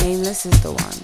Nameless is the one.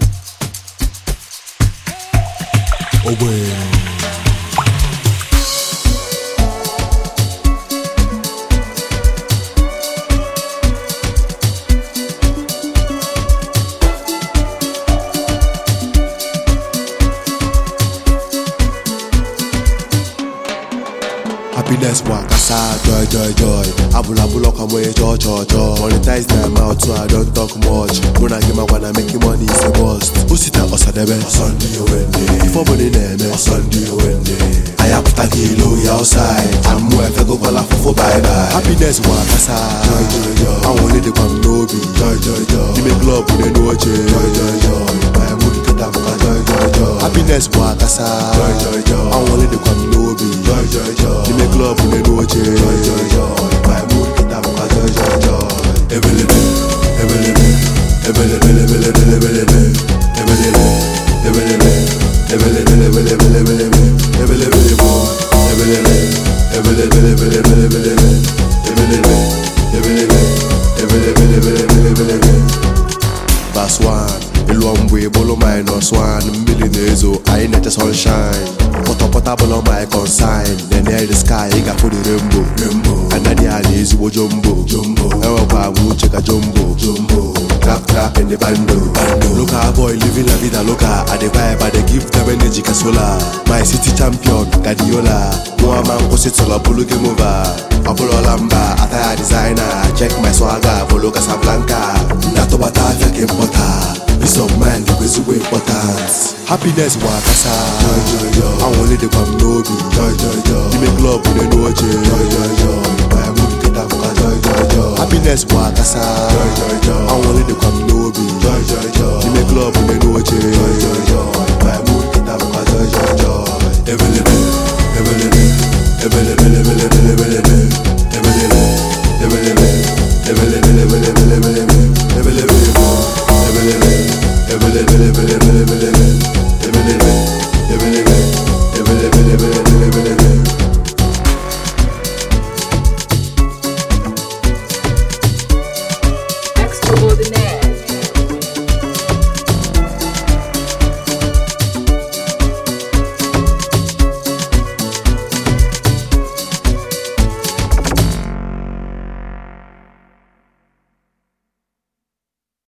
Happiness wakasa joy joy joy Abula bula kwa mwe cho cho cho Monetize them out so I don't talk much Muna gima wana make money is a bust Usita osadebe Osundi owende Ifo boni neme Osundi owende Aya puta kilo ya outside Amu efe go kola fofo bye bye Happiness wakasa joy joy joy Awon only the kwam nobi joy joy joy Ime club une noche joy joy joy My mood keta muka joy joy joy Happiness wakasa joy joy joy Awon only the kwam nobi joy joy joy Ime club une noche joy joy joy My mood keta muka joy joy joy Ebelebe, ebelebe, ebelebe, ebelebe, ebelebe, ebelebe, ebelebe, ebelebe, ebelebe, ebelebe, ebelebe, ebelebe, ebelebe, ebelebe, ebelebe, ebelebe, ebelebe, ebelebe, ebelebe, ebelebe. Verse 1 Ilu mgbe bụlụ minus 1 mmiri na-ezo anyị na-eche sunshine pọtọpọta bụlụ my consign nene the sky ị ga-afụ the rainbow rainbow anadị a na ezigbo jumbo jumbo enwekwa agwa uche ka jumbo jumbo trap trap in the bando bando local boy living la vida loca I dey vibe I dey give them energy ka solar my city champion Guardiola nwa ma nkwụsịtụlọ bụlụ game over ọbụlọla mba ataya designer check my swagger bụlụ Casablanca ndatụbata afịa ka ịmpọta peace of mind bụ ezigbo important happiness bụ akasa anwụle dịkwa m n'obi ime klọb n'elu oche happiness bụ akasa